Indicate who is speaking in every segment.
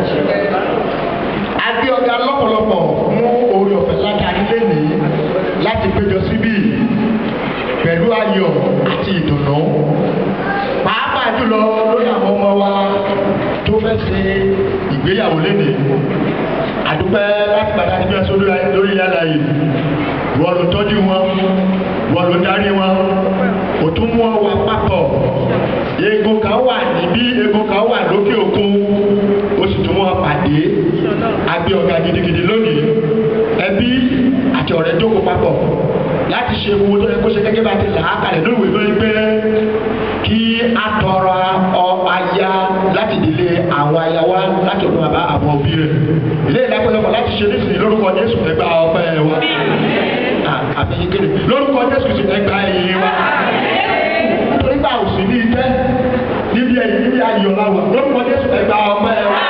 Speaker 1: a gbé ọ̀gá lọ́pọ̀lọpọ̀ fún oore ọ̀fẹ́ látàrí lẹ́nìí láti péjọ síbí pẹ̀lú ayọ̀ àti ìdùnnú pàápàá jùlọ lórí àwọn ọmọ wa tó fẹ́ ṣe ìgbéyàwó lẹ́nìí àdúpẹ́ láti padà níbi ẹ̀sọ́ lórí yàrá yìí wọ́n ló tọ́jú wọn wọ́n ló darí wọn kò tún mú ọ wá papọ̀ eegun kan wà níbí eegun kan wà lókè òkun ó sì tún mú ọ pàdé àgbẹ̀ ọ̀gá gidigidi lónìí ẹbí àti ọ̀rẹ́ jókòó papọ̀ láti ṣe wo tó yẹ kó ṣe gẹ́gẹ́ bá ti là á kalẹ̀ lórí ìwé lórí pé kí a tọrọ ọ aya láti ìdílé àwọn aya wa láti ọdún bàbá àwọn òbí rẹ̀ ilé ìdápẹ́lẹ́pọ̀ láti ṣe nísìnyí lórúkọ Jésù ẹgbà ọpẹ́ wa àbí kéde lórúkọ Jésù sì ẹgbà ẹ̀yìn wa nítorí bá òsì ní ìtẹ́ níbi ẹ̀yìn níbi ayọ̀ la wà lórúkọ Jésù ẹgbà ọpẹ́ wa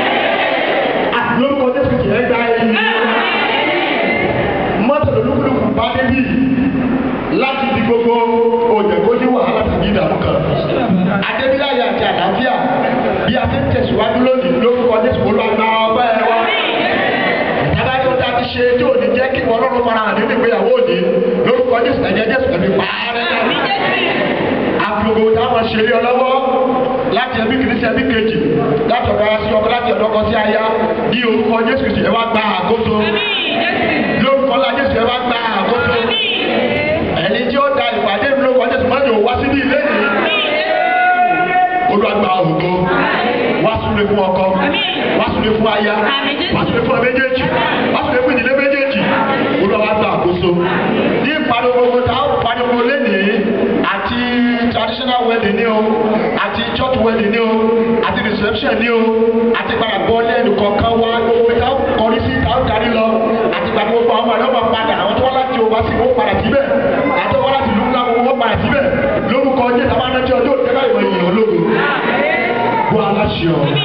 Speaker 1: lórúkọ Jésù sì ẹgbà ẹ̀yìn wa mọ́tò lólúkúlùkù bá débi láti di gbogbo òjẹ̀kójú wàhálà tàbí ìdààmú kan. Adébíláyà àti àlàáfíà bí a fi ń tẹ̀síwájú lónìí lórúkọ Jésù olùwàgbà ọba ẹ̀ wá. Tábàdé ó dáa ti ṣe tí ò ní jẹ́ kí ìwọ ọlọ́run fara hàn nínú ìgbéyàwó òní lórúkọ Jésù ẹ̀jẹ̀ Jésù ẹ̀mí pààrẹ̀ náà. Àfihàn táwọn ṣe lé ọ lọ́wọ́ láti ẹbí kìíní sí ẹbí kejì láti ọ̀dọ̀ ara sí ọkọ láti ọ̀dọ̀ ọkọ sí aya ní orúkọ Jésù ẹ wá gba àkóso lórúkọ la Jésù ẹ wá gba àkóso ẹni tí ó da ìpàdé mi lórúkọ Jésù má yóò wá síbí ilé yìí olùwàgbà ògo wá súnlé fún ọkọ wá súnlé fún aya wá súnlé fún ọ méjèèjì wá súnlé fún ìdílé méjèèjì olùwàgbà àkóso ní ìpàdé gbogbo tá a pàdé gbogbo lénìí àti traditional wedding ni o àti church wedding ni o àti reception ni o àti padà bọ́ lẹ́nu kọ̀ọ̀kan wá gbogbo tá a kọrí sí tá a darí lọ àti gbàgbé gbogbo àwọn ọmọdé wọn padà àwọn tó wá láti o wá sí wọn padà síbẹ̀ àti wọn láti lùkúlà gbogbo wọn padà síbẹ̀ lórúkọ jẹ́ tàbá náà jẹ́ ọjọ́ òjẹ́ báyìí wọ́n yìí ológo bó aláṣẹ ọ.